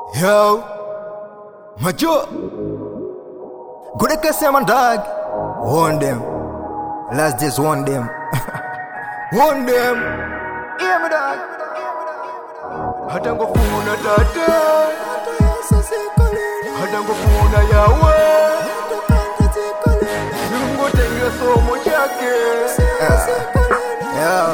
Yo, macho. Good at sema dog. Warn them. Let's just warn them. warn them. Hear me dog. Hata ngofuna tate. Hata ngofuna yawe. Ningotengea somo chake. Yeah.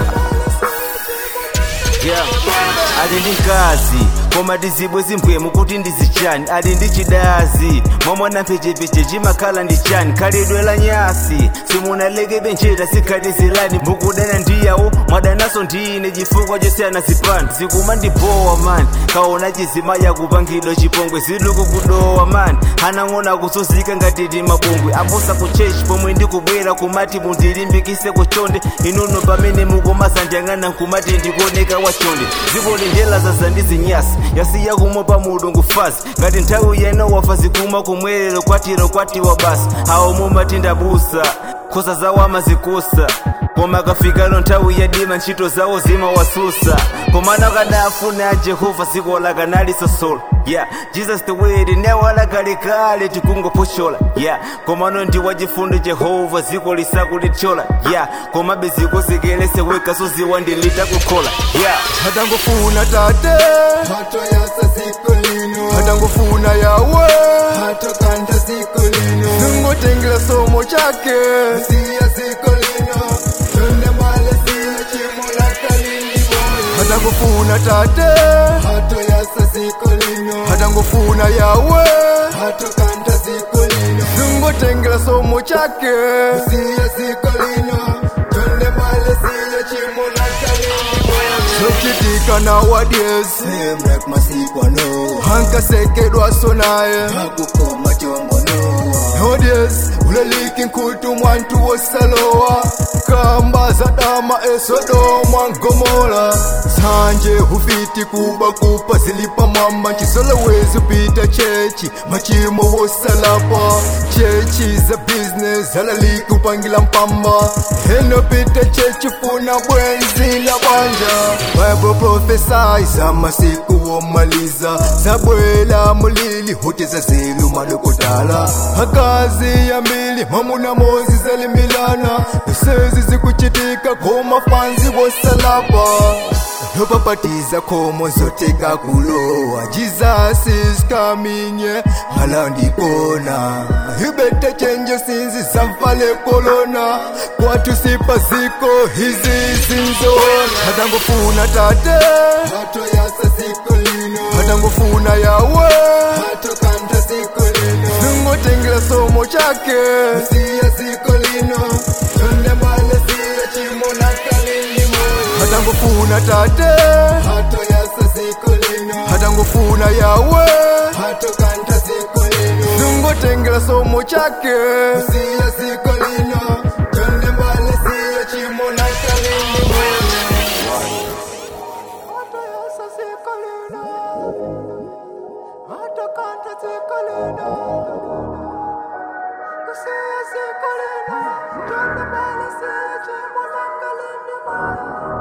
Yeah. ali ndi mkazi koma tizibwe zimpwemu kuti ndizichani ali ndi chidazi momwana mpechepeche chimakhala ndi chani khalidwe la nyasi simunalekebe njera sikhati zilani mukudana ndiyawo mwadanaso ndine chifukwa chosiyana zipani zikuma ndibowa mani kaona chizimaya kupangidwa chipongwe ziluku kudowa mani hanang'ona kusuzika ngatiti mabongwe aposa ku chechi pomwe ndikubwera kumati mundilimbikise kuchonde inuno pamene mukomasandiyang'ana nkumati ndikuoneka wachonde ziko lindela zaza ndi zinyasi yasiya kumwe pa mudu fazi ngati nthawi yena wafa zikuma kumwerero kwatiro kwatiwa basi awo mumati ndabusa khosa zawo amazikusa koma kafikano nthawi yadima ntchito zawo zimawasusa komana kadafuna a jehova ziko lakanali sosolo yeah jesus the word newala kalekale tikungophoshola yeah komano ndi wachifundo jehova ziko lisakulitshola yeah komabe zikusekelese weka soziwa ndilitakukhola yeah Hata ngofuna tate. Hato yasa siku lino Hata ngofuna yawe. Hato kanta siku lino Ningotengela somo chake. Siya siku lino Tunde mbale siya chimula kalini boy Hata ngofuna tate. Hato yasa siku lino Hata ngofuna yawe. Hato kanta siku lino Ningotengela somo chake. Siya siku lino Tunde mbale siya chimula kalini boy Sochitika nowadays. Semrek masikwa no Hankasekedwa so naye. Hakukoma chombo no Nowadays ulaliki nkutu mwantu wosalowa kamba za dama esodoma ngomora sanje hufiti kuba kupa zilipa mama chisolowezi upita chechi machimo wosalapa chechi za business alaliki upangila mpamba henopita chechi funa bwenzi la banja bible prophesies amasiku womaliza zabwela mulili huteza zelu malokotala akazi ya mbili mamuna mozi zalimilana sezi zikuchitika koma fanzi wosalapa lopapatiza khomo zoteka kulowa jesus is coming yeah. hala ndikona ibete chenje sinzi zamfale kolona kwatu sipa ziko hizi zinzona hata ngofuna tate Hato yasa siku lino hata ngofuna yawe Hato kanta siku lino ningotengela somo chake Siya siku lino Tunde mbale siya chimula kalini boy hata ngofuna tate Hato yasa siku lino hata ngofuna yawe Hato kanta siku lino ningotengela somo chake Siya siku lino Tunde mbale siya chimula kalini boy Thank you.